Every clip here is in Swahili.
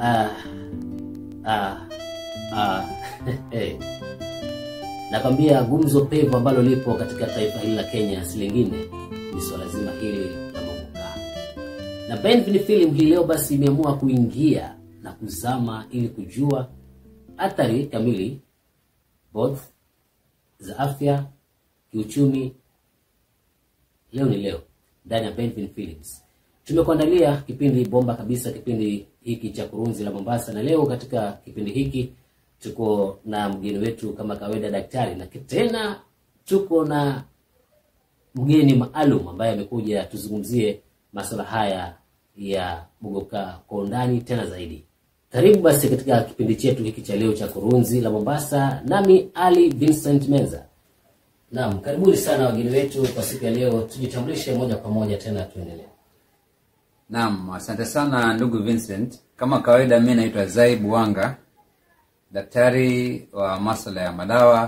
Ah, ah, ah, eh. Nakwambia gumzo pevu ambalo lipo katika taifa hili la Kenya si lingine ni swala zima hili la Mogoka. Na Benvin Film hii leo basi imeamua kuingia na kuzama ili kujua athari kamili both za afya, kiuchumi. Leo ni leo ndani ya Benvin Films tumekuandalia kipindi bomba kabisa, kipindi hiki cha kurunzi la Mombasa, na leo katika kipindi hiki tuko na mgeni wetu kama kawaida, daktari, na tena tuko na mgeni maalum ambaye amekuja tuzungumzie masuala haya ya Mogoka kwa undani tena zaidi. Karibu basi katika kipindi chetu hiki cha leo cha kurunzi la Mombasa, nami Ali Vincent Menza. Naam, karibuni sana wageni wetu kwa siku ya leo. Tujitambulishe moja kwa moja tena tuendelee. Naam, asante sana ndugu Vincent. Kama kawaida, mi naitwa Zaib Wanga, daktari wa masuala ya madawa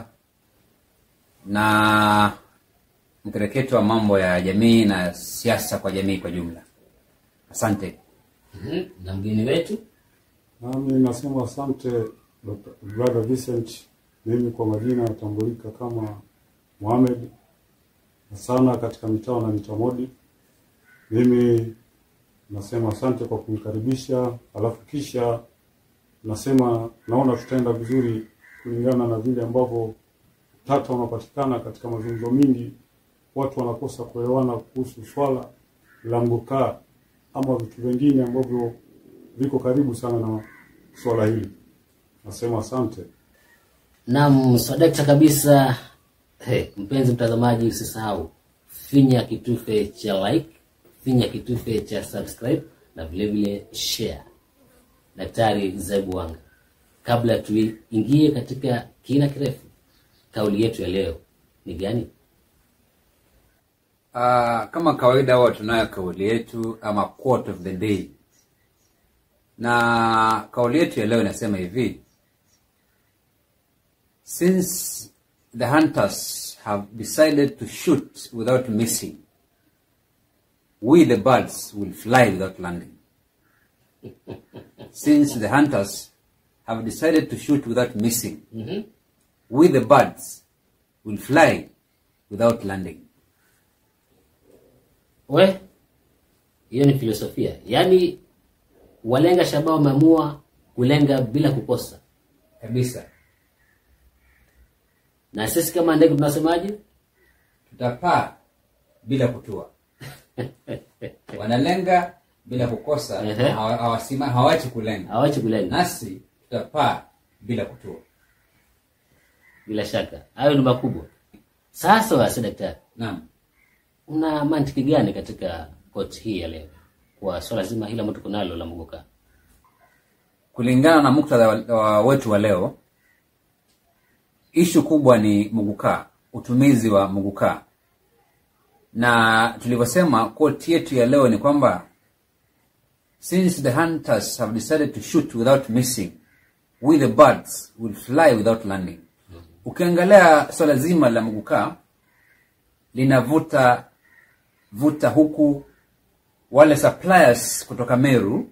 na mkereketo wa mambo ya jamii na siasa kwa jamii kwa jumla. Asante. Mhm, na mgeni wetu Nami nasema asante Dr. brother Vincent. Mimi kwa majina natambulika kama Mohamed na sana katika mitao na mitamodi. Mimi nasema asante kwa kunikaribisha, alafu kisha nasema naona tutaenda vizuri kulingana na vile ambavyo tata unapatikana katika mazungumzo mingi, watu wanakosa kuelewana kuhusu swala la mgokaa ama vitu vingine ambavyo viko karibu sana na swala hili. Nasema asante. Naam, swadakta kabisa. Hey, mpenzi mtazamaji, usisahau finya kitufe cha like, finya kitufe cha subscribe na vile vile share. Daktari Zaibu Wanga, kabla tuingie katika kina kirefu, kauli yetu ya leo ni gani? Uh, kama kawaida huwa tunayo kauli yetu ama quote of the day, na kauli yetu ya leo inasema hivi: since the hunters have decided to shoot without missing, we the birds will fly without landing. since the hunters have decided to shoot without missing, Mhm. we the birds will fly without landing. We, hiyo ni filosofia, yaani walenga shabaha wameamua kulenga bila kukosa, Kabisa. na sisi kama ndege tunasemaje? tutapaa bila kutua wanalenga bila kukosa Ehe. na hawa- hawasima- hawachi kulenga Hawachi kulenga. nasi tutapaa bila kutua Bila shaka hayo ni makubwa. Sasa wasi daktari, naam una mantiki gani katika koti hii ya leo kwa swala zima hili ambalo tuko nalo la Mogoka? kulingana na muktadha wa- wa wetu wa leo ishu kubwa ni mugukaa utumizi wa mugukaa na tulivyosema koti yetu ya leo ni kwamba since the hunters have decided to shoot without missing we the birds will fly without landing ukiangalia swala zima la mugukaa linavuta vuta huku wale suppliers kutoka meru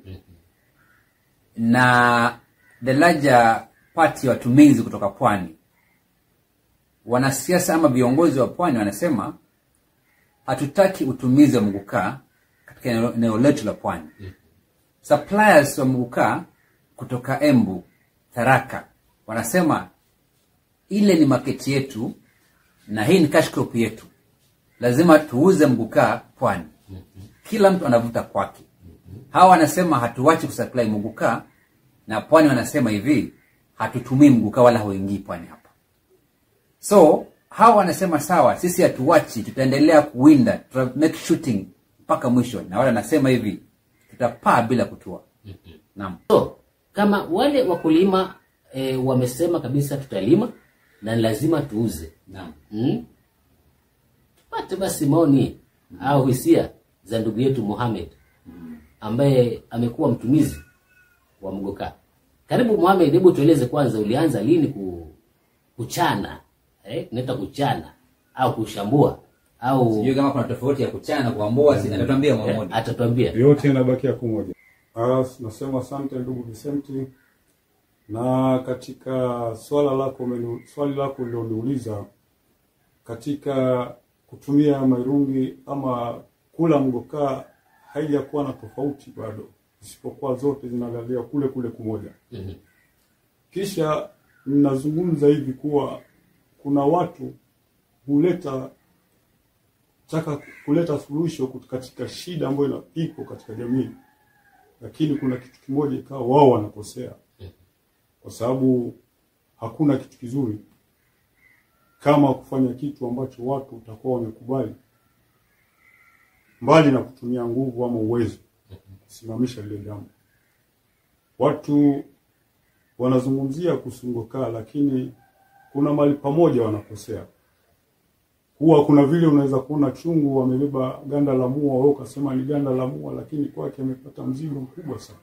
na the larger party ya watumizi kutoka pwani wanasiasa ama viongozi wa pwani wanasema hatutaki utumizi wa mgukaa katika eneo- eneo letu la pwani suppliers wa mgukaa kutoka embu tharaka wanasema ile ni maketi yetu na hii ni cash crop yetu lazima tuuze mgukaa pwani kila mtu anavuta kwake hawa wanasema hatuwachi kusupply mgukaa na pwani wanasema hivi hatutumii mgukaa wala hauingii pwani hapa so hawa wanasema sawa sisi hatuwachi tutaendelea kuwinda tuta make shooting mpaka mwisho na wale wanasema hivi tutapaa bila kutua naam So, kama wale wakulima e, wamesema kabisa tutalima na ni lazima tuuze naam hmm? tupate basi maoni au hisia za ndugu yetu Mohamed ambaye amekuwa mtumizi wa mgoka. Karibu Mohamed, hebu tueleze kwanza, ulianza lini ku, kuchana eh, tunaita kuchana au kushambua au sijui kama kuna tofauti ya kuchana na kuambua sina atatuambia eh, Mohamed atatuambia Yote yanabakia kumoja. Ah, nasema asante ndugu Vicenti, na katika swala lako umeni- swali lako ulioniuliza katika kutumia mairungi ama kula mgokaa haijakuwa na tofauti bado, isipokuwa zote zinalalia kule kule kumoja. Mhm. Kisha ninazungumza hivi kuwa kuna watu huleta taka kuleta suluhisho katika shida ambayo ina- iko katika jamii, lakini kuna kitu kimoja ikawa wao wanakosea, kwa sababu hakuna kitu kizuri kama kufanya kitu ambacho watu utakuwa wamekubali, mbali na kutumia nguvu ama uwezo kusimamisha lile jambo. Watu wanazungumzia kusungukaa, lakini kuna mahali pamoja wanakosea. Huwa kuna vile unaweza kuona chungu wamebeba ganda la mua, wewe ukasema ni ganda la mua, lakini kwake amepata mzigo mkubwa sana.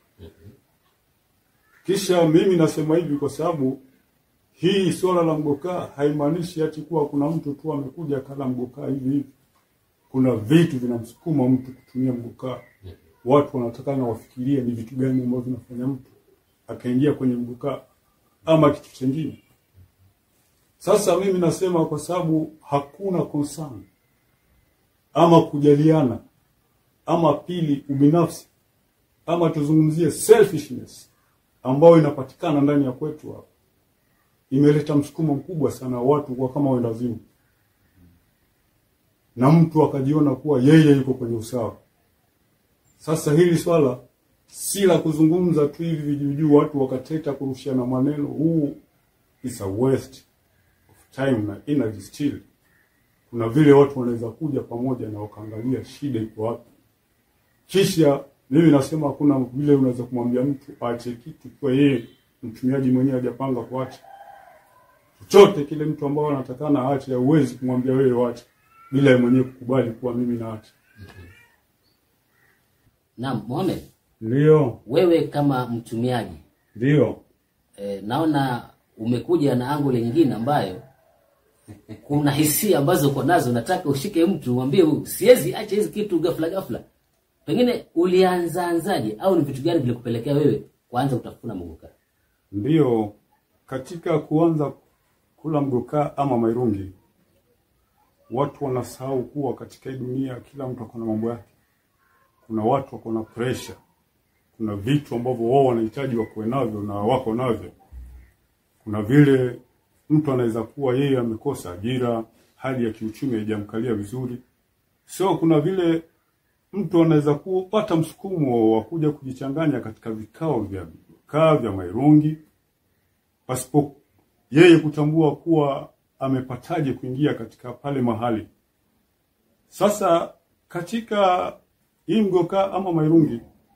Kisha mimi nasema hivi kwa sababu hii swala la mgokaa haimaanishi ati kuwa kuna mtu tu amekuja kala mgokaa hivi hivi. Kuna vitu vinamsukuma mtu kutumia mgokaa. Watu wanatakana wafikirie ni vitu gani ambavyo vinafanya mtu akaingia kwenye mgokaa ama kitu chengine. Sasa mimi nasema kwa sababu hakuna concern ama kujaliana ama pili ubinafsi ama tuzungumzie selfishness ambayo inapatikana ndani ya kwetu hapa imeleta msukumo mkubwa sana wa watu kwa kama wendazimu na mtu akajiona kuwa yeye yuko kwenye usawa. Sasa hili swala si la kuzungumza tu hivi vijuujuu, watu wakateta kurushiana maneno. Huu is a waste of time na energy still. Kuna vile watu wanaweza kuja pamoja na wakaangalia shida iko wapi, kisha mimi nasema hakuna vile unaweza kumwambia mtu aache kitu kwa yeye mtumiaji mwenyewe hajapanga kuacha chochote kile. Mtu ambao anatakana aache, hauwezi kumwambia wewe waache bila yeye mwenyewe kukubali kuwa mimi naacha. Naam, Mohamed, Ndio, wewe kama mtumiaji ndio, e, naona umekuja na angole nyingine ambayo kuna hisia ambazo uko nazo, nataka ushike mtu umwambie siwezi acha hizi kitu ghafla ghafla. Pengine ulianzaanzaje au ni vitu gani vilikupelekea wewe kuanza kutafuna mguka? ndio. Katika kuanza kula mgokaa ama mairungi, watu wanasahau kuwa katika hii dunia kila mtu ako na mambo yake. Kuna watu wako na pressure, kuna vitu ambavyo wao wanahitaji wakuwe navyo na wako navyo. Kuna vile mtu anaweza kuwa yeye amekosa ajira, hali ya kiuchumi haijamkalia vizuri, so kuna vile mtu anaweza kupata msukumo wa kuja kujichanganya katika vikao vya kaa vya mairungi pasipo yeye kutambua kuwa amepataje kuingia katika pale mahali. Sasa katika hii mgokaa ama mairungi,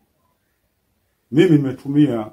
mimi nimetumia,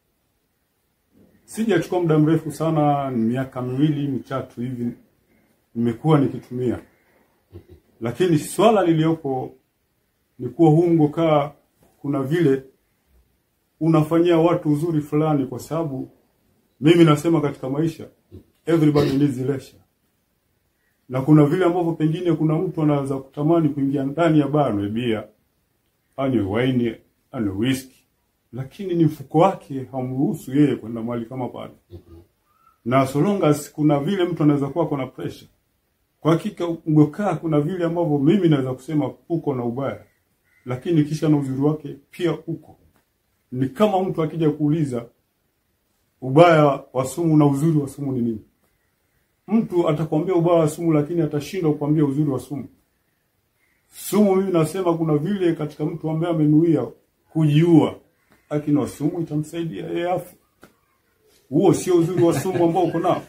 sijachukua muda mrefu sana, ni miaka miwili mitatu hivi nimekuwa nikitumia, lakini swala liliyopo ni kuwa huu mgokaa kuna vile unafanyia watu uzuri fulani, kwa sababu mimi nasema katika maisha everybody needs leisure, na kuna vile ambavyo pengine kuna mtu anaweza kutamani kuingia ndani ya baa anywe bia, anywe waini, anywe whisky, lakini ni mfuko wake hamruhusu yeye kwenda mahali kama pale, na so long as kuna vile mtu anaweza kuwa kuna pressure. Kwa hakika mgokaa kuna vile ambavyo mimi naweza kusema uko na ubaya, lakini kisha na uzuri wake pia uko. Ni kama mtu akija kuuliza ubaya wa sumu na uzuri wa sumu ni nini, mtu atakwambia ubaya wa sumu, lakini atashindwa kukwambia uzuri wa sumu. Sumu, mimi nasema kuna vile katika mtu ambaye amenuia kujiua, lakini sumu itamsaidia yeye afu. Huo sio uzuri wa sumu ambao uko nao.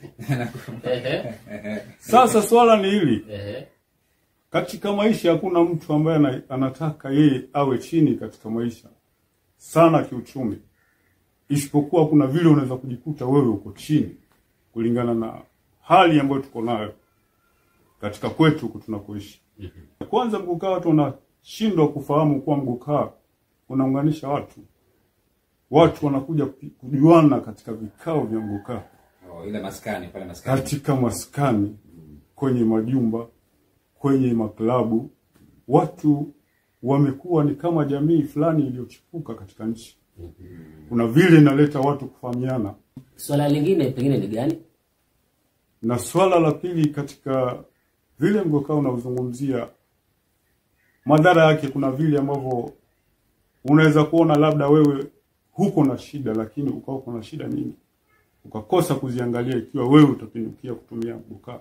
Ehe, Sasa swala ni hili, ehe, katika maisha hakuna mtu ambaye ana- anataka yeye awe chini katika maisha sana kiuchumi, isipokuwa kuna vile unaweza kujikuta wewe uko chini kulingana na hali ambayo tuko nayo katika kwetu huku tunakoishi. Kwanza, mgukaa, watu wanashindwa kufahamu kuwa mgukaa unaunganisha watu. Watu wanakuja kupi- kujuana katika vikao vya mgukaa Oh, ile maskani pale maskani. katika maskani, kwenye majumba, kwenye maklabu, watu wamekuwa ni kama jamii fulani iliyochipuka katika nchi. Kuna vile inaleta watu kufahamiana, Swala lingine pengine ni gani? na swala la pili katika vile mgokaa unaozungumzia madhara yake, kuna vile ambavyo unaweza kuona labda wewe huko na shida, lakini ukawa uko na shida nyingi ukakosa kuziangalia, ikiwa wewe utapindukia kutumia mgokaa.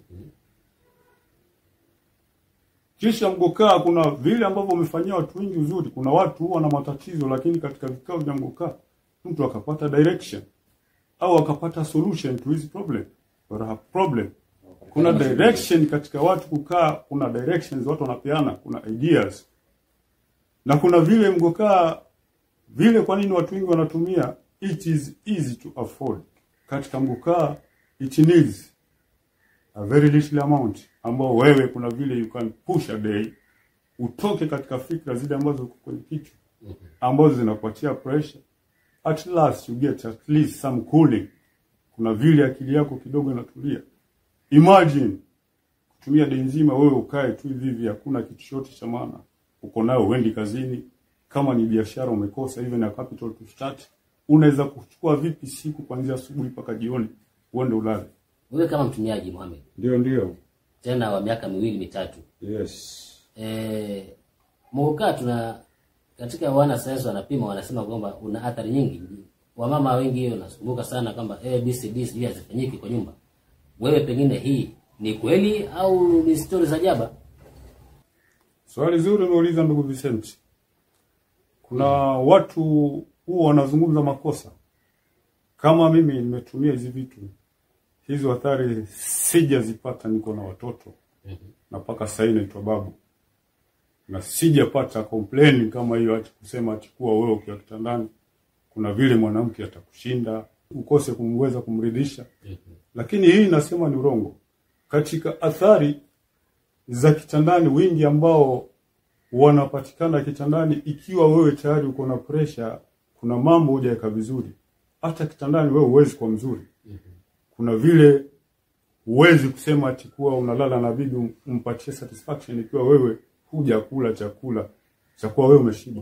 Kisha mgokaa, kuna vile ambavyo umefanyia watu wengi uzuri. Kuna watu huwa na matatizo, lakini katika vikao vya mgokaa mtu akapata direction au akapata solution to his problem or her problem. Kuna direction katika watu kukaa, kuna directions watu wanapeana, kuna ideas na kuna vile mgokaa vile. Kwa nini watu wengi wanatumia? It is easy to afford. Katika mgokaa it needs a very little amount, ambao wewe kuna vile you can push a day utoke katika fikra zile ambazo ziko kwenye kichwa ambazo zinakupatia pressure at last you get at least some cooling. Kuna vile akili yako kidogo inatulia. Imagine kutumia dei nzima wewe ukae tu hivi hivi, hakuna kitu chochote cha maana uko nayo, uendi kazini. Kama ni biashara umekosa even na capital to start, unaweza kuchukua vipi siku kuanzia asubuhi mpaka jioni uende ulale? Wewe kama mtumiaji Mohamed, Ndio, ndio, tena wa miaka miwili mitatu, yes. eh, mgokaa tuna katika wana sayansi wanapima, wanasema kwamba una athari nyingi. Wamama wengi wanasumbuka sana kwamba ABCD sijui hazifanyiki kwa nyumba. Wewe pengine hii ni kweli au ni stori za jaba? Swali zuri umeuliza ndugu Vincent. Kuna watu huwa wanazungumza makosa. Kama mimi nimetumia hizi vitu, hizo athari sijazipata, niko na watoto na mpaka sasa hivi naitwa babu, na sijapata complain kama hiyo, ati kusema ati kuwa wewe ukiwa kitandani kuna vile mwanamke atakushinda ukose kumweza kumridhisha. Lakini hii nasema ni urongo. Katika athari za kitandani wingi ambao wanapatikana kitandani, ikiwa wewe tayari uko na pressure, kuna mambo hujaweka vizuri, hata kitandani wewe huwezi kuwa mzuri. Kuna vile huwezi kusema ati kuwa unalala na bibi um- umpatie satisfaction ikiwa wewe hujakula chakula cha kuwa wewe umeshiba.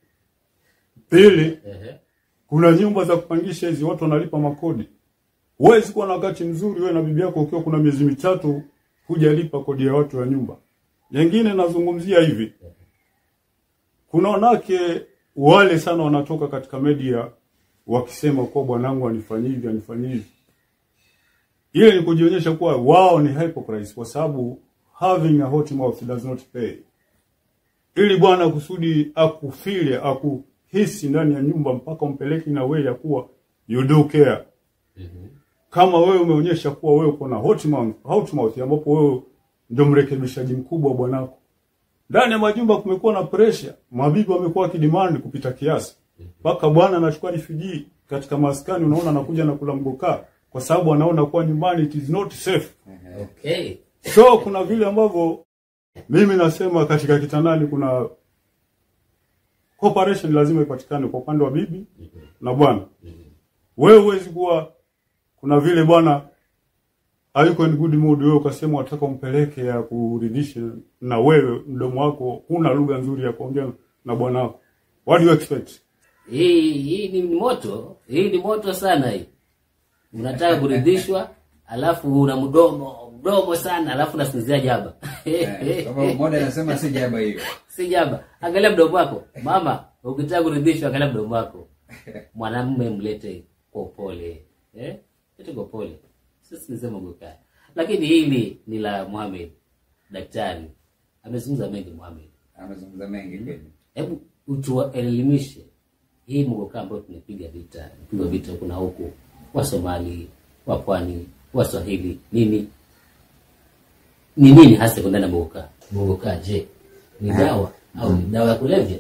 Pili, Ehe. kuna nyumba za kupangisha hizi, watu wanalipa makodi. Huwezi kuwa na wakati mzuri wewe na bibi yako ukiwa kuna miezi mitatu hujalipa kodi ya watu wa nyumba. Nyingine nazungumzia hivi, kuna wanawake wale sana wanatoka katika media wakisema kuwa bwanangu anifanyia hivi anifanyia hivi. Ile ni kujionyesha kuwa wao ni hypocrites, kwa sababu having a hot mouth does not pay ili bwana kusudi akufile akuhisi ndani ya nyumba mpaka umpeleke na wewe ya kuwa you do care. Kama wewe umeonyesha kuwa wewe uko na hot mouth, hot mouth ambapo wewe ndio mrekebishaji mkubwa wa bwanako. Ndani ya majumba kumekuwa na pressure, mabibi wamekuwa wakidemand kupita kiasi. Mpaka bwana anachukua refugee katika maskani, unaona anakuja na kula mgokaa kwa sababu anaona kuwa nyumbani it is not safe. Okay. So kuna vile ambavyo mimi nasema katika kitandani kuna cooperation lazima ipatikane kwa upande wa bibi na bwana. Wewe huwezi kuwa kuna vile bwana hayuko in good mood, wewe ukasema unataka umpeleke ya kuridhishe, na wewe mdomo wako huna lugha nzuri ya kuongea na bwana wako. What do you expect? Hii hii ni moto, hii ni moto sana hii. Unataka kuridhishwa, alafu una mdomo mdomo sana, alafu unasinzia jaba. Eh, sababu moja anasema si jaba hiyo. si jaba. Angalia mdomo wako mama, ukitaka kuridhishwa, angalia mdomo wako. Mwanamume mlete kwa upole, eh, lete kwa upole, sisi nisema gokaa. Lakini hili ni la Mohamed, daktari amezungumza mengi. Mohamed, Amezungumza mengi kweli. hebu utuelimishe hii mgokaa ambayo tumepiga vita, piga vita huku na huku, wa Somali, wa pwani, wa Swahili, nini ni nini hasa iko ndani ya mgokaa? Mgokaa je, ni dawa au ni dawa ya kulevya?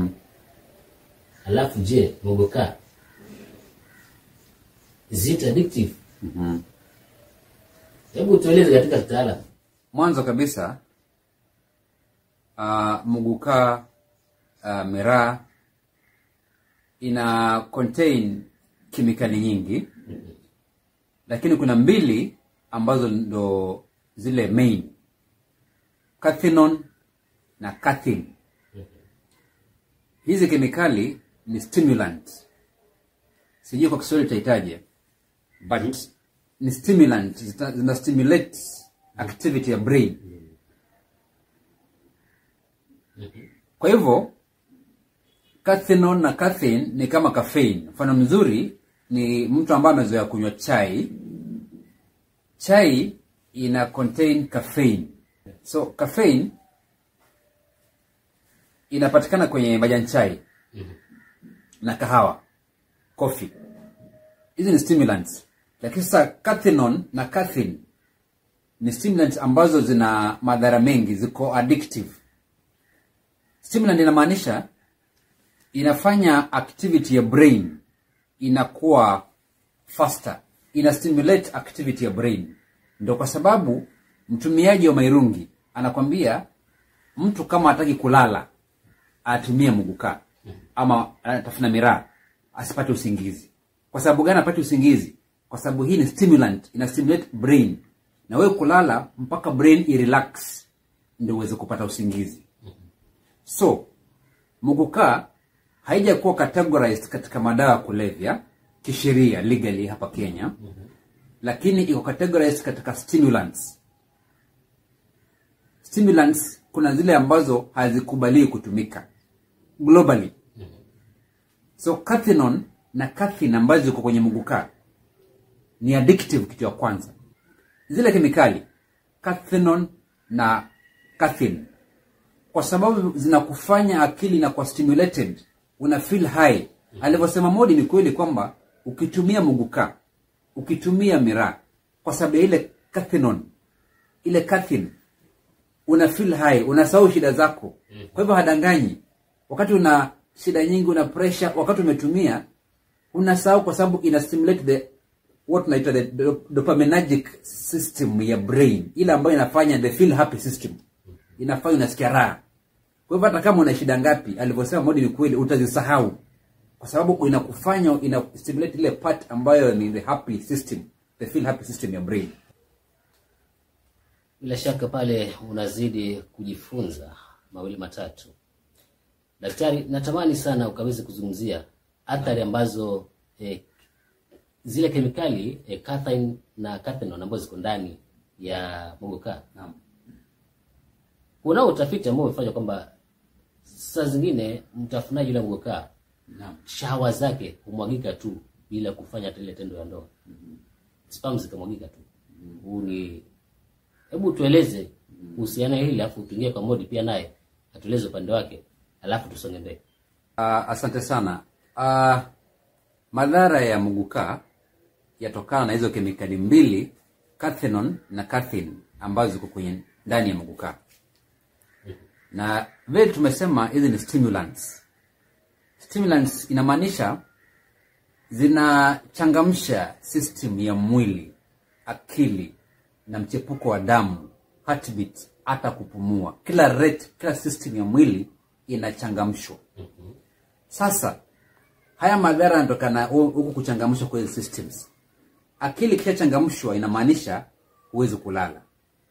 Alafu je, mgokaa is it addictive? Hebu tueleze katika kitaalamu. Mwanzo kabisa uh, muguka uh, miraa ina contain kemikali nyingi, lakini kuna mbili ambazo ndo zile main, cathinone na cathin. hizi kemikali ni stimulant sijui kwa kiswahili itaitaje but ni stimulant zita- zina stimulate activity ya brain kwa hivyo cathinone na caffeine ni kama caffeine mfano mzuri ni mtu ambaye amezoea kunywa chai chai ina contain caffeine so caffeine inapatikana kwenye majani chai na kahawa coffee hizi ni stimulants lakini sasa cathinone na caffeine ni stimulants ambazo zina madhara mengi ziko addictive stimulant inamaanisha inafanya activity ya brain inakuwa faster ina stimulate activity ya brain ndo kwa sababu mtumiaji wa mairungi anakwambia mtu kama hataki kulala atumie muguka ama anatafuna miraa asipate usingizi kwa sababu gani apate usingizi kwa sababu hii ni stimulant ina stimulate brain na wewe kulala mpaka brain irelax ndio uweze kupata usingizi so muguka haijakuwa categorized katika madawa ya kulevya kisheria legally hapa kenya lakini iko categorized katika stimulants stimulants kuna zile ambazo hazikubaliwi kutumika globally so cathinone na caffeine ambazo ziko kwenye muguka ni addictive kitu ya kwanza zile kemikali cathinone na caffeine kwa sababu zinakufanya akili na kwa stimulated una feel high alivyosema modi ni kweli kwamba ukitumia muguka ukitumia miraa kwa sababu ya ile cathinone ile caffeine una feel high unasahau shida zako kwa hivyo hadanganyi wakati una shida nyingi una pressure wakati umetumia unasahau kwa sababu ina stimulate the what tunaita the do- dopaminergic system ya brain ile ambayo inafanya the feel happy system inafanya unasikia raha kwa hivyo hata kama una shida ngapi alivyosema modi ni kweli utazisahau kwa sababu inakufanya ina stimulate ile part ambayo ni the happy system the feel happy system ya brain bila shaka pale unazidi kujifunza mawili matatu daktari natamani sana ukaweze kuzungumzia athari ambazo eh, zile kemikali eh, caffeine na cathinone ambazo ziko ndani ya mogoka Naam. unao utafiti ambao umefanya kwamba saa zingine mtafunaji yule mogoka Naam. shahawa zake humwagika tu bila kufanya hata ile tendo ya ndoa spam zikamwagika tu huu ni hebu tueleze kuhusiana hili alafu tuingie kwa modi pia naye atueleze upande wake alafu tusonge mbele Uh, asante sana. Uh, madhara ya muguka yatokana na hizo kemikali mbili cathinone na caffeine ambazo ziko kwenye ndani ya muguka, na vile tumesema hizi ni stimulants. Stimulants inamaanisha zinachangamsha system ya mwili, akili na mchepuko wa damu, heartbeat, hata kupumua. Kila rate, kila system ya mwili inachangamshwa. Sasa haya madhara yanatokana hu- huku kuchangamshwa kwa hizi systems. Akili ikishachangamshwa inamaanisha huwezi kulala,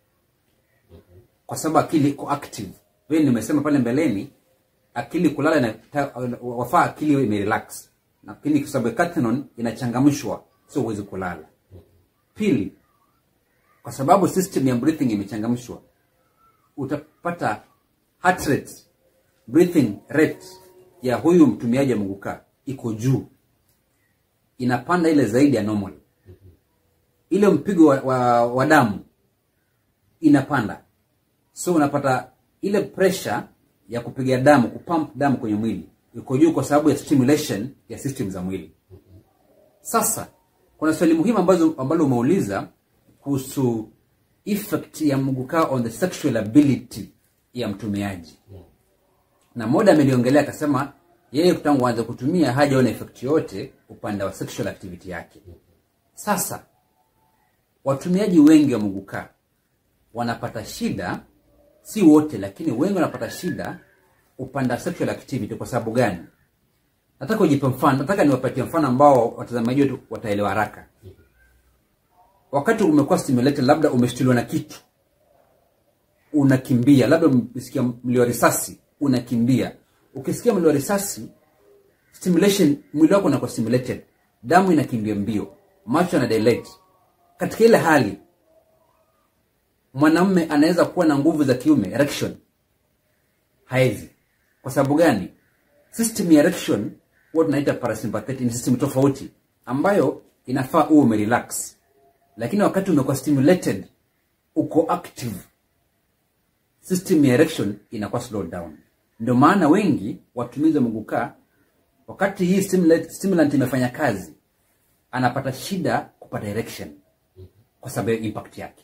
kwa sababu akili iko active. Vile nimesema pale mbeleni, akili kulala ina, wafaa akili iwe imerelax, lakini kwa sababu cathinone inachangamshwa, sio huwezi kulala. Pili, kwa sababu system ya breathing imechangamshwa, utapata heart rate, breathing rate ya huyu mtumiaji wa muguka iko juu, inapanda ile zaidi ya normal. Ile mpigo wa, wa, wa damu inapanda, so unapata ile pressure ya kupiga damu, kupump damu kwenye mwili iko juu kwa sababu ya stimulation ya system za mwili. Sasa kuna swali muhimu ambazo ambalo umeuliza kuhusu effect ya muguka on the sexual ability ya mtumiaji na moda ameliongelea akasema yeye tangu aanze kutumia hajaona effect yote upande wa sexual activity yake sasa watumiaji wengi wa muguka wanapata shida si wote lakini wengi wanapata shida upande wa sexual activity kwa sababu gani nataka ujipe mfano nataka niwapatie mfano ambao watazamaji wetu wataelewa haraka wakati umekuwa stimulated labda umeshtuliwa na kitu unakimbia labda umesikia mlio wa risasi unakimbia ukisikia mlio wa risasi stimulation mwili wako unakuwa stimulated damu inakimbia mbio macho yana dilate katika ile hali mwanamume anaweza kuwa na nguvu za kiume erection haezi kwa sababu gani system ya erection huwa tunaita parasympathetic ni system tofauti ambayo inafaa uwe umerelax lakini wakati umekuwa stimulated uko active system ya erection inakuwa slow down ndio maana wengi watumizi wa mugukaa wakati hii stimulant, stimulant imefanya kazi anapata shida kupata erection kwa sababu ya impact yake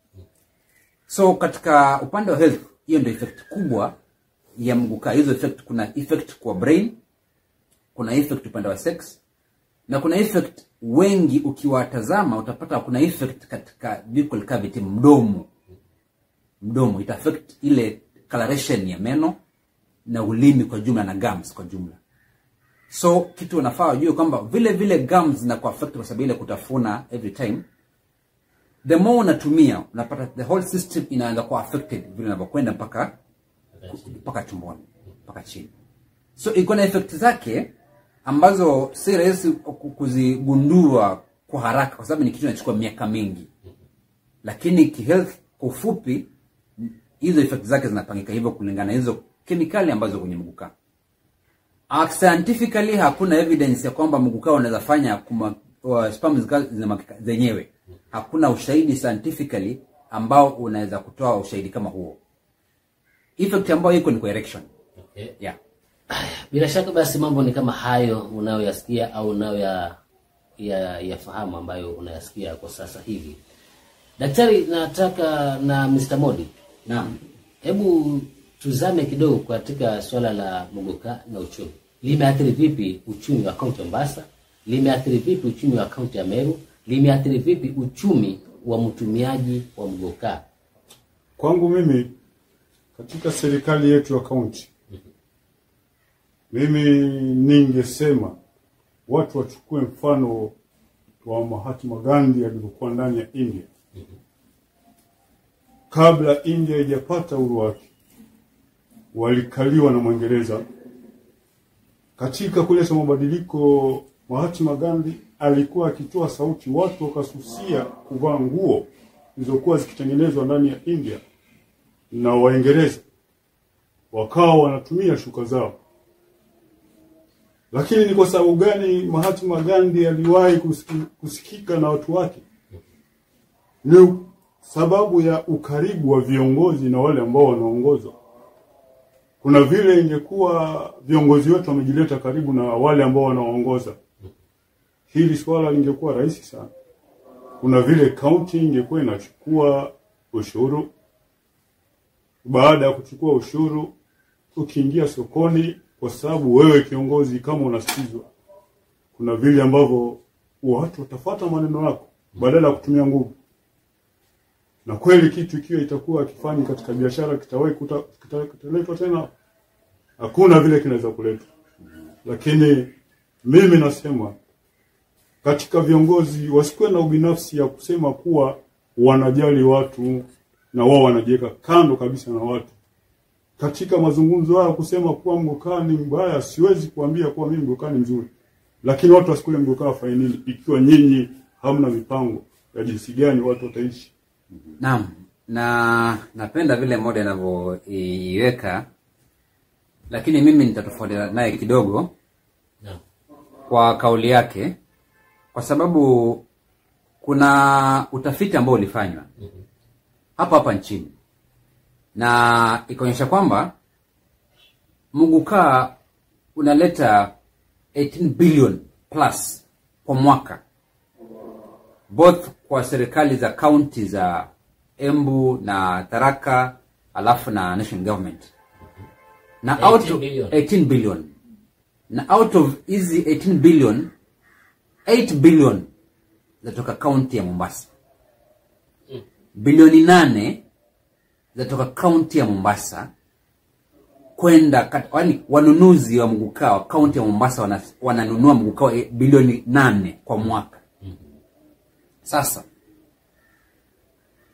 so katika upande wa health hiyo ndio effect kubwa ya mgukaa hizo effect kuna effect kwa brain kuna effect upande wa sex na kuna effect wengi ukiwatazama utapata kuna effect katika buccal cavity mdomo mdomo ita affect ile coloration ya meno na ulimi kwa jumla na gums kwa jumla so kitu unafaa wajue kwamba vile vile gums zinakuwa affect kwa sababu ile kutafuna every time the more unatumia unapata the whole system inaanza kuwa affected vile unavyokwenda mpaka mpaka tumboni mpaka chini so iko na effect zake ambazo si rahisi ku- kuzigundua kwa haraka kwa sababu ni kitu inachukua miaka mingi lakini kihealth kwa ufupi hizo effect zake zinapangika hivyo kulingana na hizo kemikali ambazo kwenye mgukaa Uh, scientifically hakuna evidence ya kwamba mgukaa unaweza fanya kuma- wa- sperm zika- zinamwagika zenyewe hakuna ushahidi scientifically ambao unaweza kutoa ushahidi kama huo effect ambayo iko ni kwa erection Okay. yeah. Bila shaka basi mambo ni kama hayo unayoyasikia au unayoya ya, yafahamu ambayo unayasikia kwa sasa hivi. Daktari, nataka na Mr. Modi, Naam. hebu tuzame kidogo katika swala la muguka na uchumi. Limeathiri vipi uchumi wa kaunti ya Mombasa? Limeathiri vipi uchumi wa kaunti ya Meru? Limeathiri vipi uchumi wa mtumiaji wa mguka? Kwangu mimi katika serikali yetu ya kaunti, mimi ningesema watu wachukue mfano wa Mahatma Gandhi alivyokuwa ndani ya India kabla India haijapata uhuru wake, walikaliwa na Mwingereza. Katika kuleta mabadiliko, Mahatma Gandhi alikuwa akitoa sauti, watu wakasusia kuvaa nguo zilizokuwa zikitengenezwa ndani ya India na Waingereza wakawa wanatumia shuka zao. Lakini ni kwa sababu gani Mahatma Gandhi aliwahi kusiki, kusikika na watu wake? Ni sababu ya ukaribu wa viongozi na wale ambao wanaongozwa. Kuna vile ingekuwa viongozi wetu wamejileta karibu na wale ambao wanaongoza, hili swala lingekuwa rahisi sana. Kuna vile kaunti ingekuwa inachukua ushuru baada ya kuchukua ushuru, ukiingia sokoni, kwa sababu wewe kiongozi, kama unasikizwa, kuna vile ambavyo watu watafuata maneno yako badala ya kutumia nguvu. Na kweli kitu ikiwa itakuwa kifanyi katika biashara, kitawahi kuta- kita- kitaletwa tena, hakuna vile kinaweza kuletwa. Lakini mimi nasema katika viongozi wasikuwe na ubinafsi ya kusema kuwa wanajali watu na wao wanajiweka kando kabisa na watu. Katika mazungumzo haya kusema kuwa mgokaa ni mbaya, siwezi kuambia kuwa mimi mgokaa ni mzuri, lakini watu wasikule mgokaa wafanye nini ikiwa nyinyi hamna mipango ya jinsi gani watu wataishi? Naam, na napenda vile moja anavyoiweka, lakini mimi nitatofautiana naye kidogo Naam. kwa kauli yake, kwa sababu kuna utafiti ambao ulifanywa hapa hapa nchini na ikaonyesha kwamba mugukaa unaleta 18 billion plus kwa mwaka both kwa serikali za kaunti za Embu na Tharaka alafu na national government na 18 out of billion. 18 billion na out of hizi 18 billion 8 billion zatoka kaunti ya Mombasa bilioni nane zatoka kaunti ya Mombasa kwenda kat- yaani wanunuzi wa mgukaa wa kaunti ya Mombasa wana, wananunua mgukaa wa bilioni nane kwa mwaka. Sasa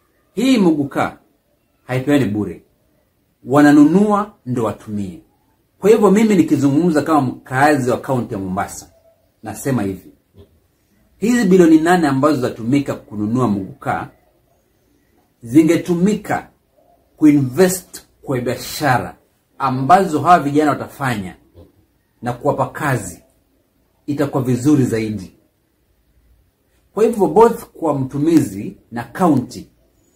hii mgukaa haipeani bure, wananunua ndo watumie. kwa hivyo mimi nikizungumza kama mkaazi wa kaunti ya mombasa nasema hivi hizi bilioni nane ambazo zatumika kununua mugukaa zingetumika kuinvest kwa biashara ambazo hawa vijana watafanya na kuwapa kazi itakuwa vizuri zaidi kwa hivyo both kwa mtumizi na kaunti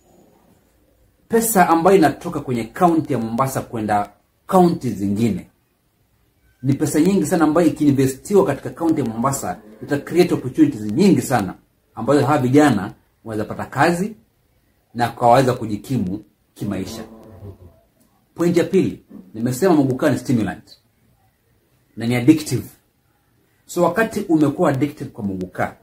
pesa ambayo inatoka kwenye kaunti ya mombasa kwenda kaunti zingine ni pesa nyingi sana ambayo ikiinvestiwa katika kaunti ya mombasa ita create opportunities nyingi sana ambazo hawa vijana wanaweza pata kazi na wakaweza kujikimu kimaisha point ya pili nimesema mugukaa ni stimulant na ni addictive so wakati umekuwa addicted kwa mugukaa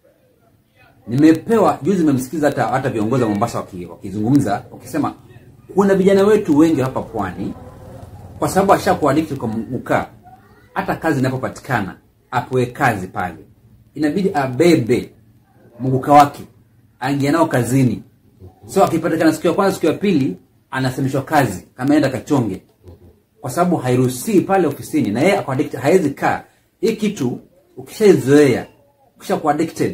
nimepewa juzi nimemsikiza hata hata viongozi wa mombasa waki- wakizungumza wakisema kuna vijana wetu wengi hapa pwani kwa sababu ashakuwa addicted kwa mugukaa hata kazi inapopatikana apewe kazi pale inabidi abebe muguka wake aingia nao kazini so akipatikana siku ya kwanza siku ya pili anasemeshwa kazi kama enda kachonge kwa sababu hairuhusii pale ofisini na yeye ako addicted hawezi kaa hii kitu ukishaizoea ukishakuwa addicted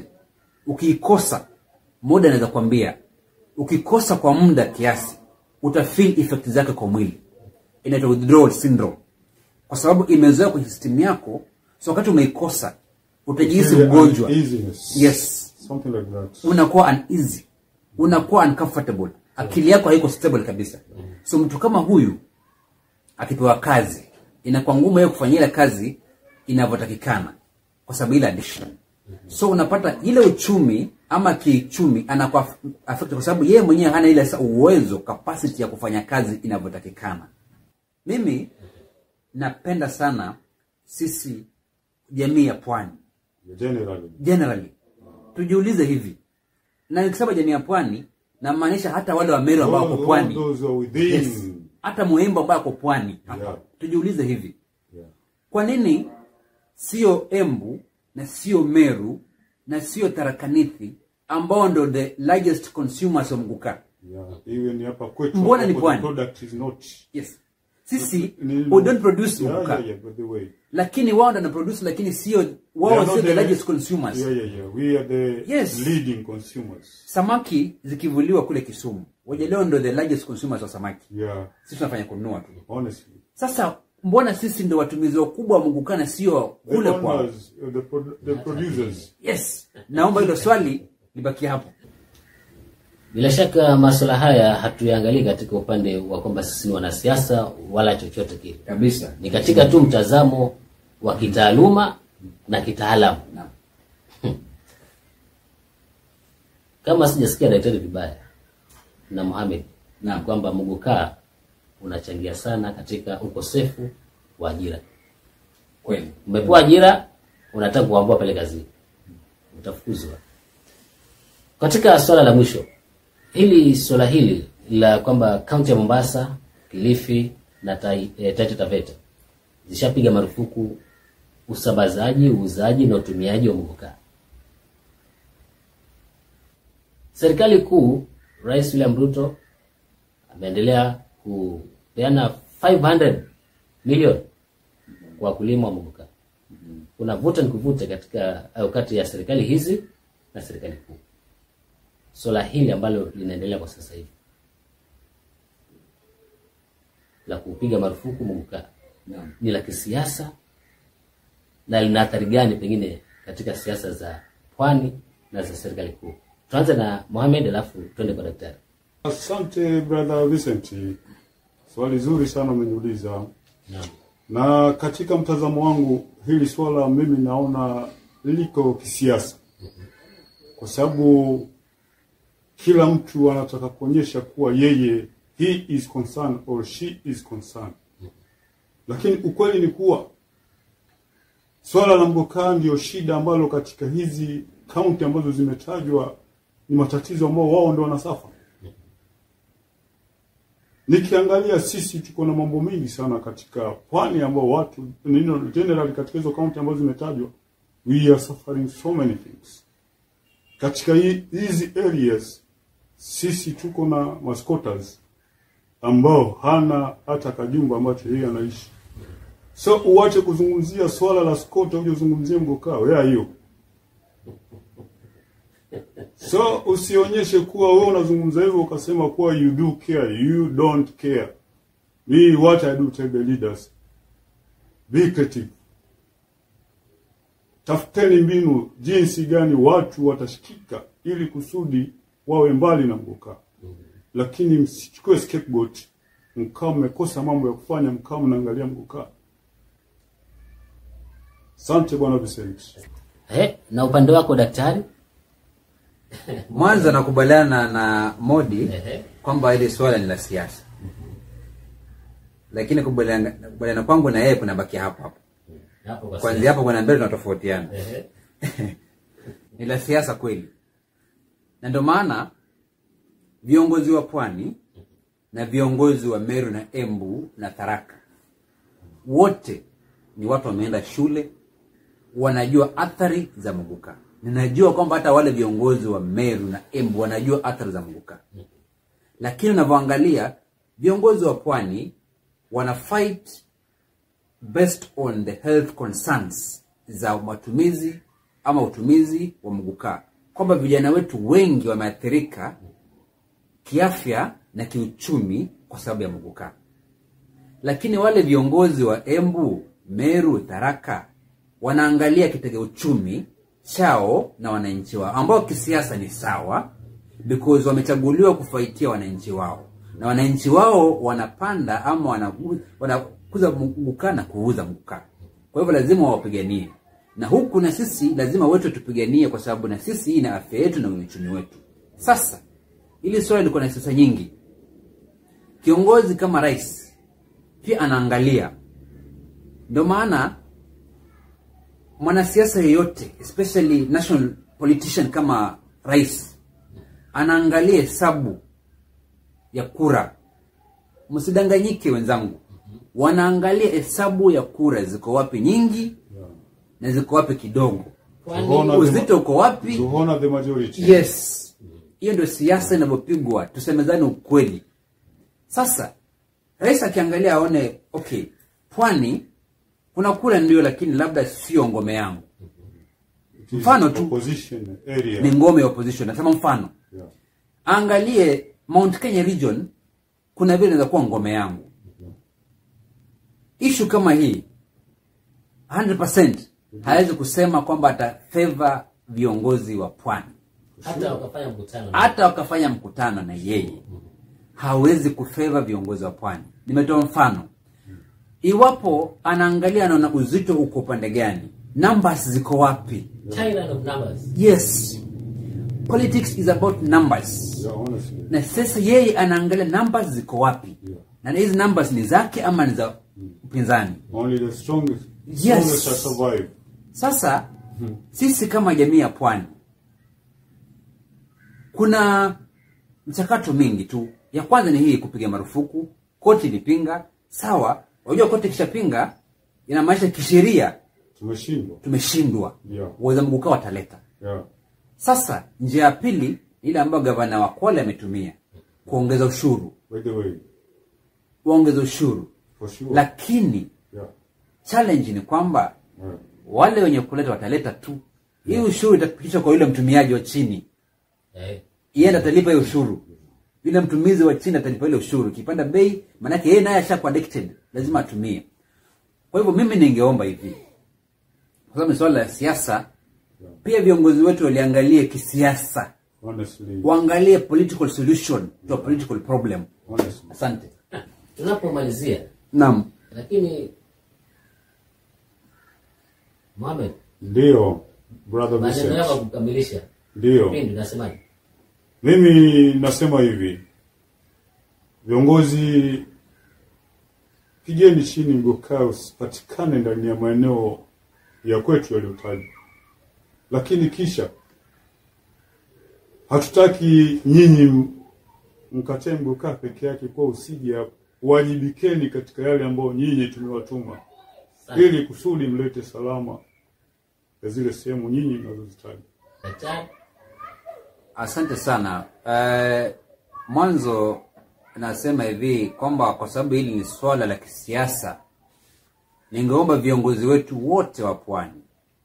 ukiikosa muda anaweza kuambia ukikosa kwa muda kiasi utafeel effect zake kwa mwili inaitwa withdrawal syndrome kwa sababu imezoea kwenye system yako so wakati umeikosa utajihisi Feel mgonjwa uneasiness. yes Something like that. unakuwa uneasy unakuwa uncomfortable akili yako haiko stable kabisa so mtu kama huyu akipewa kazi inakuwa ngumu yeye kufanya ile kazi inavyotakikana kwa sababu ile addiction so unapata ile uchumi ama kiuchumi anakuwa affected kwa sababu yeye mwenyewe hana ile sa uwezo capacity ya kufanya kazi inavyotakikana mimi napenda sana sisi jamii ya pwani Generally. generally tujiulize hivi na nikisema jamii ya pwani namaanisha hata wale wa meru ambao wako All- all pwani those are within. yes. hata muhimbo ambao ako pwani hapa Yeah. tujiulize hivi Yeah. kwa nini sio embu na sio meru na sio tarakanithi ambao ndo the largest consumers wa mgukaa Yeah. Even hapa kwetu Mbona hapo ni the pwani? product is not yes sisi Ni- we don't produce yeah, mgukaa yeah, yeah, by the way. lakini wao ndo wanaproduce lakini sio They wao are sio not the largest consumers Yeah, yeah, yeah. We are the Yes. leading consumers. samaki zikivuliwa kule kisumu wajaleo ndo the largest consumers wa samaki Yeah. sisi tunafanya kununua tu Honestly. sasa mbona sisi ndo watumizi wakubwa wa mungukana sio The kule kwao owners, uh, the, produ- the producers. yes naomba hilo swali libaki hapo Bila shaka masuala haya hatuyaangalii katika upande wa kwamba sisi ni wanasiasa wala chochote kile, kabisa ni katika tu mtazamo wa kitaaluma na kitaalamu. Naam. Kama sijasikia daktari vibaya na Mohamed Naam. kwamba mugukaa unachangia sana katika ukosefu wa ajira. kweli Umepewa ajira, unataka kuambua pale kazini, utafukuzwa. Katika swala la mwisho, hili swala hili la kwamba kaunti ya Mombasa, Kilifi na Tai- eh, Taita Taveta zishapiga marufuku usambazaji, uuzaji na utumiaji wa mugukaa. Serikali kuu, Rais William Ruto ameendelea kupeana 500 milioni kwa wakulima wa mugukaa. Kuna vuta ni kuvuta katika au kati ya serikali hizi na serikali kuu. Swala hili ambalo linaendelea kwa sasa hivi la kupiga marufuku mugukaa Naam. ni la kisiasa na lina athari gani pengine katika siasa za pwani na za serikali kuu? Tuanze na Mohamed alafu twende kwa daktari. Asante brother Vincent, swali zuri sana umeniuliza. Naam. Na katika mtazamo wangu hili swala mimi naona liko kisiasa, kwa sababu kila mtu anataka kuonyesha kuwa yeye he is concerned or she is concerned, lakini ukweli ni kuwa swala la mgokaa ndio shida ambalo katika hizi kaunti ambazo zimetajwa ni matatizo ambao wao ndio wanasafa. Nikiangalia sisi tuko na mambo mengi sana katika pwani ambao watu nino generally katika hizo kaunti ambazo zimetajwa we are suffering so many things. Katika hi- hizi areas sisi tuko na masquatters ambao hana hata kajumba ambacho yeye anaishi. So uache kuzungumzia swala la Skota uje uzungumzie Mgokaa. Where are you? So usionyeshe kuwa wewe unazungumza hivyo ukasema kuwa you do care. You don't care. Me what I do tell the leaders. Be creative. Tafuteni mbinu jinsi gani watu watashikika ili kusudi wawe mbali na Mgokaa. Lakini msichukue scapegoat mkao mmekosa mambo ya kufanya mkao mnaangalia Mgokaa. Asante bwana Vincent. Eh, na upande wako daktari? mwanzo nakubaliana na modi Ehe. kwamba hili swala ni la siasa lakini kubaliana kubaliana kwangu na yeye kunabaki hapo hapo Hapo kwa kwanzia hapo kwenda mbele tunatofautiana Ehe. ni la siasa kweli na ndio maana viongozi wa pwani na viongozi wa meru na embu na tharaka wote ni watu wameenda shule wanajua athari za muguka ninajua kwamba hata wale viongozi wa meru na embu wanajua athari za muguka lakini unavyoangalia viongozi wa pwani wana fight based on the health concerns za matumizi ama utumizi wa mgukaa kwamba vijana wetu wengi wameathirika kiafya na kiuchumi kwa sababu ya mgukaa lakini wale viongozi wa embu meru tharaka wanaangalia kitega uchumi chao na wananchi wao ambao kisiasa ni sawa because wamechaguliwa kufaitia wananchi wao na wananchi wao wanapanda ama wanaku- wanakuza mgukaa na kuuza mgukaa kwa hivyo lazima wawapiganie na huku na sisi lazima wetu tupiganie kwa sababu na sisi hii na afya yetu na uchumi wetu sasa ili swala liko na siasa nyingi kiongozi kama rais pia anaangalia ndio maana mwanasiasa yeyote especially national politician kama rais anaangalia hesabu ya kura msidanganyike wenzangu wanaangalia hesabu ya kura ziko wapi nyingi na ziko wapi kidogo Tunaona uzito uko wapi Tunaona the majority. yes hiyo ndio siasa inavyopigwa tusemezane ukweli sasa rais akiangalia aone okay pwani kuna kura ndio lakini labda sio ngome yangu It is mfano tu. opposition area. ni ngome ya opposition nasema mfano Yeah. aangalie mount kenya region kuna vile inaweza kuwa ngome yangu ishu kama hii 100% hawezi kusema kwamba atafeva viongozi wa pwani hata wakafanya mkutano na- hata wakafanya mkutano na yeye hawezi kufeva viongozi wa pwani nimetoa mfano iwapo anaangalia anaona uzito uko upande gani numbers ziko wapi China of numbers. yes politics is about numbers Yeah, honestly. na sasa yeye anaangalia numbers ziko wapi Yeah. na hizi numbers ni zake ama ni za upinzani Only the strongest, Yes. strongest shall survive. sasa sisi kama jamii ya pwani kuna mchakato mingi tu ya kwanza ni hii kupiga marufuku koti ilipinga sawa unajua koti ikishapinga inamaanisha kisheria Tumeshindwa. tumeshindwa Yeah. waweza mgukaa wataleta Yeah. sasa njia ya pili ile ambayo gavana wa kwale ametumia kuongeza ushuru By the way, waongeza ushuru for sure. lakini yeah. challenge ni kwamba Yeah. wale wenye kuleta wataleta tu hii ushuru itapitishwa kwa yule mtumiaji wa chini Eh, yeye ndo atalipa hiyo ushuru yule mtumizi wa chini atalipa ile ushuru ikipanda bei maanake yeye naye ashakuwa addicted lazima atumie kwa hivyo mimi ningeomba hivi kwa sababu ni swala la siasa pia viongozi wetu waliangalie kisiasa Honestly. waangalie political solution to a political problem Honestly. asante tunapomalizia naam lakini Mohamed Ndio, brother maneno yako Vincent. kukamilisha Ndio. kipindi nasemaje Mimi nasema hivi, viongozi, pigeni chini mgokaa usipatikane ndani ya maeneo ya kwetu yaliyotajwa, lakini kisha hatutaki nyinyi m- mkatae mgokaa peke yake, kwa usije hapo. Wajibikeni katika yale ambayo nyinyi tumewatuma, Asante. ili kusudi mlete salama ya zile sehemu nyinyi mnazozitaja. daktari asante sana uh, mwanzo nasema hivi kwamba kwa sababu hili ni swala la kisiasa ningeomba viongozi wetu wote wa pwani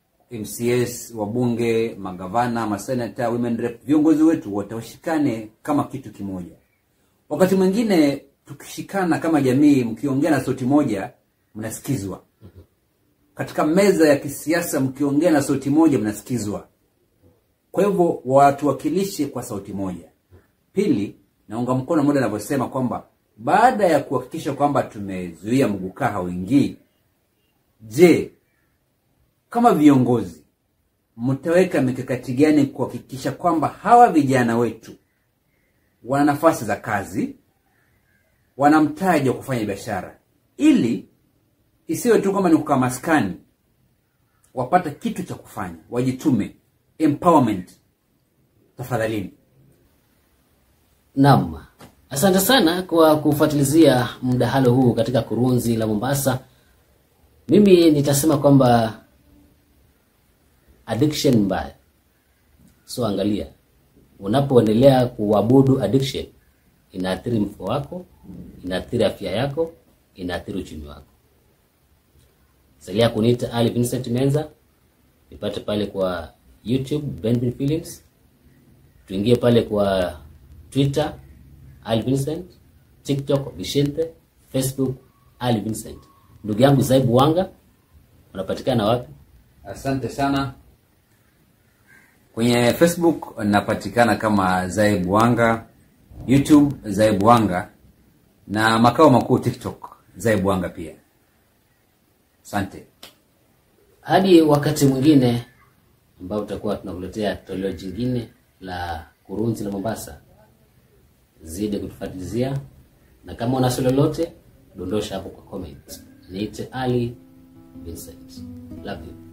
mcs wabunge magavana masenata women rep viongozi wetu wote washikane kama kitu kimoja wakati mwingine tukishikana kama jamii mkiongea na sauti moja mnasikizwa katika meza ya kisiasa mkiongea na sauti moja mnasikizwa kwa hivyo watuwakilishe kwa sauti moja pili naunga mkono moja anavyosema kwamba baada ya kuhakikisha kwamba tumezuia mgukaa hauingii je kama viongozi mtaweka mikakati gani kuhakikisha kwamba hawa vijana wetu wana nafasi za kazi wana mtaji wa kufanya biashara ili isiwe tu kwamba ni kukaa maskani wapate kitu cha kufanya wajitume empowerment tafadhalini Naam, asante sana kwa kufuatilizia mdahalo huu katika kurunzi la Mombasa. Mimi nitasema kwamba addiction mbaya, so angalia, unapoendelea kuabudu addiction inaathiri mfuko wako, inaathiri afya yako, inaathiri uchumi wako. Salia kuniita Ali Vincent Menza, nipate pale kwa YouTube Benvin Films tuingie pale kwa twitter ali vincent tiktok vicente facebook ali vincent ndugu yangu zaibu wanga unapatikana wapi asante sana kwenye facebook napatikana kama zaib wanga youtube zaib wanga na makao makuu tiktok zaib wanga pia asante hadi wakati mwingine ambao tutakuwa tunakuletea toleo jingine la kurunzi la mombasa zidi kutufuatilizia na kama una swali lolote dondosha hapo kwa comment niite ali vincent love you